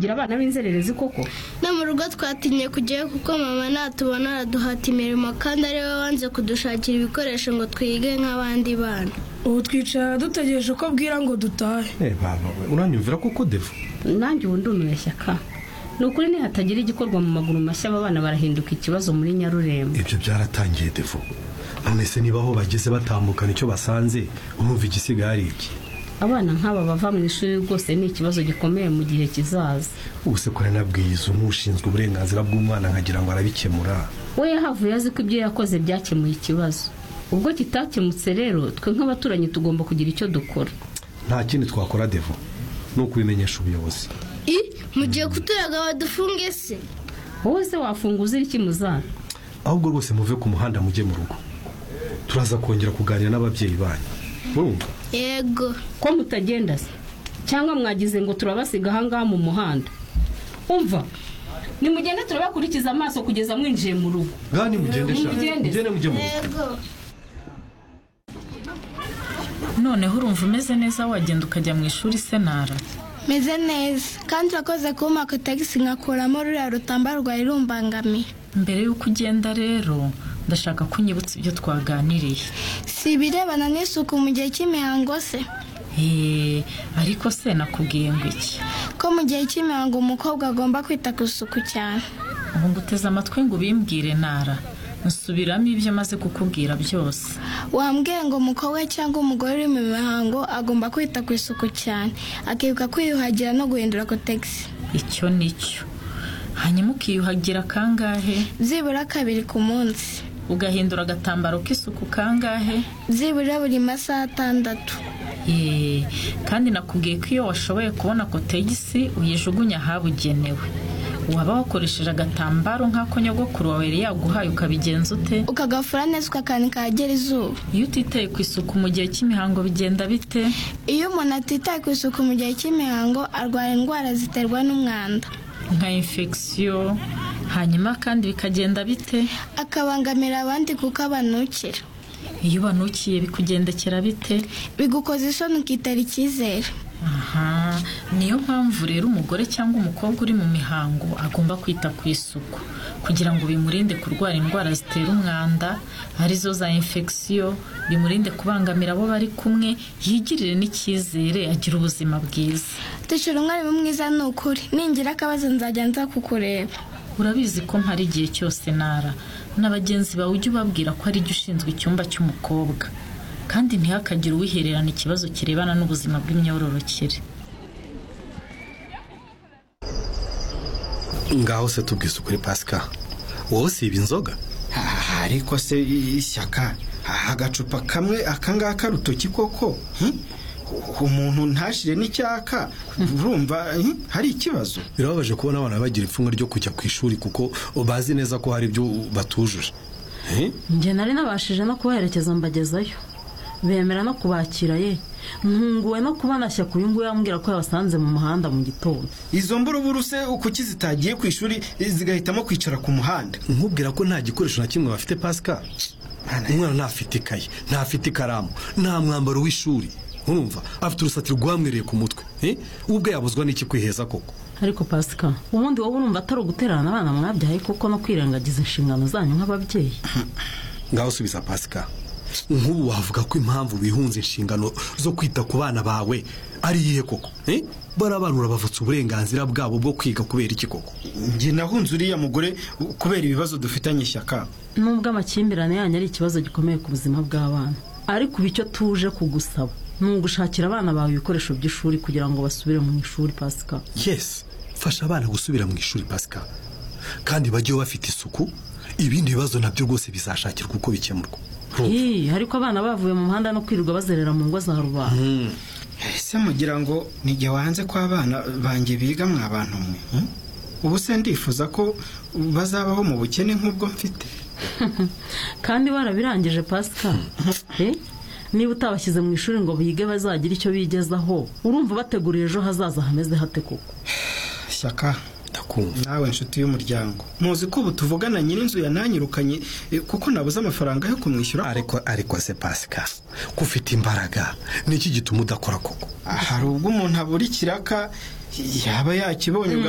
gira abana b'inzererezi koko no mu rugo twatinye kujyayo kuko mama natubona araduhata imirimo kandi ari we wanze kudushakira ibikoresho ngo twige nk'abandi bana ubu twicara dutegereje ko bwira ngo dutahe Eh baba we uranyumvira koko devu nanjye ubu ndumiwe shyaka ni ukuri nihatagira igikorwa mu maguru mashya aba bana barahinduka ikibazo muri nyarurembo ibyo byaratangiye devu none se niba aho bageze batambukana icyo basanze urumva igisigaye ari iki abana nk'aba bava mu ishuri rwose ni ikibazo gikomeye mu gihe kizaza ubuse ko narinabwiye n'ushinzwe uburenganzira bw'umwana nkagira ngo arabikemura we yahavuye azi ko ibyo yakoze byakemuye ikibazo ubwo kitakemutse rero twe nk'abaturanyi tugomba kugira icyo dukora nta kindi twakora devu ni ukubimenyesha ubuyobozi i mugiye kuturaga badufunge se wowe se wafunga uzira iki muzana ahubwo rwose muve ku muhanda mujye mu rugo turaza kongera kuganira n'ababyeyi banyu murumva yego ko mutagenda se cyangwa mwagize ngo turabasiga ahangaha mu muhanda umva nimugende turabakurikiza amaso kugeza mwinjiye mu rugo gani mugende sha Nimugende. mugende mujye mu rugo yego noneho urumva umeze neza wagenda ukajya mu ishuri senara meze neza kandi urakoze kumpa ako tagisi nkakuramo ruriya rutamba rwawe rumbangamiye mbere y'uko ugenda rero ndashaka ko unyibutsa ibyo twaganiriye si ibirebana n'isuku mu gihe cy'imihango se Eee ariko se nakubwiye ngo iki ko mu gihe cy'imihango umukobwa agomba kwita ku isuku cyane ubu nguteze amatwi ngo ubimbwire nara nsubiramo ibyo maze kukubwira byose wambwiye ngo umukobwa cyangwa umugore uri mu mihango agomba kwita ku isuku cyane akibuka kwiyuhagira no guhindura kotegisi icyo ni cyo hanyuma ukiyuhagira kangahe byibura kabiri ku munsi ugahindura agatambaro k'isuku kangahe byibura buri masaha atandatu Eee kandi nakubwiye ko iyo washoboye kubona kotegisi uyijugunya ahabugenewe waba wakoresheje agatambaro nk'ako nyogokuru wawe yari yaguhaye ukabigenza ute ukagafura neza ukakanika ahagera izuba iyo utitaye ku isuku mu gihe cy'imihango bigenda bite iyo umuntu atitaye ku isuku mu gihe cy'imihango arwara indwara ziterwa n'umwanda nka infection hanyuma kandi bikagenda bite akabangamira abandi kuko abanukira iyo ubanukiye bikugendekera bite bigukoza isoni ukitera icyizere aha niyo mpamvu rero umugore cyangwa umukobwa uri mu mihango agomba kwita ku isuku kugira ngo bimurinde kurwara indwara zitera umwanda arizo za infection bimurinde kubangamira abo bari kumwe yigirire n'icyizere agira ubuzima bwiza dushira umwarimu mwiza ni ukuri ningira akabazo nzajya nza kukureba urabizi ko mpari igihe cyose nara na bagenzi bawe ujye ubabwira ko ari jye ushinzwe icyumba cy'umukobwa kandi ntihakagire uwihererana ikibazo kirebana n'ubuzima bw'imyororokere ngaho se tubwise ukuri pasika wowe siba inzoga Ah, ariko se i- ishyaka ah, agacupa kamwe akangaka rutoki koko hmm? umuntu ntashire n'icyaka urumva hmm? hari ikibazo birababaje kubona abana bagira ipfunwe ryo kujya ku ishuri kuko bazi neza ko hari ibyo batujuje Eh? njye nari nabashije no kubaherekeza mbagezayo bemera no kubakira ye ntunguwe no kubona shyaka uyu nguyu yambwira ko yabasanze mu muhanda mu gitondo izo mburuburu se kuki zitagiye ku ishuri zigahitamo kwicara ku muhanda nkubwira ko nta gikoresho na kimwe bafite pasika umwana ntafite ikayi ntafite ikaramu nta mwambaro w'ishuri urumva afite urusatiro rwamwereye ku mutwe Eh? we ubwe yabuzwa n'iki kwiheza koko ariko pasika ubundi wowe urumva atari ugutererana abana mwabyaye kuko no kwirengagiza inshingano zanyu nk'ababyeyi ngaho subiza pasika nk'ubu wavuga ko impamvu bihunze inshingano zo kwita ku bana bawe ari iyihe koko Eh? bariya bana urabavutse uburenganzira bwabo bwo kwiga kubera iki koko njye nahunze uriya mugore kubera ibibazo dufitanye ishyaka nubwo amakimbirane yanyu ari ikibazo gikomeye ku buzima bw'abana ariko ubu icyo tuje kugusaba ni ugushakira abana bawe ibikoresho by'ishuri kugira ngo basubire mu ishuri pasika yesi fasha abana gusubira mu ishuri pasika kandi bajye bafite isuku ibindi bibazo nabyo rwose bizashakirwa uko bikemurwa Ih, ariko abana bavuye mu muhanda no kwirirwa bazerera mu ngo za rubanda ese mugira ngo nijye wanze ko abana banjye biga mwa abantu mwe hmm? ubu se ndifuza ko bazabaho mu bukene nk'ubwo mfite kandi barabirangije pasika Eh? niba utabashyize mu ishuri ngo bige bazagire icyo bigezaho urumva bateguriye ejo hazaza hameze hate koko shyaka ndakumva nawe nshuti y'umuryango muzi ko ubu tuvugana nyir'inzu yananyirukanye eh, kuko nabuze amafaranga yo kumwishyura ariko ariko se pasika ko ufite imbaraga niki gituma udakora koko Ah, hari ubwo umuntu abura ikiraka yaba yakibonye ubwo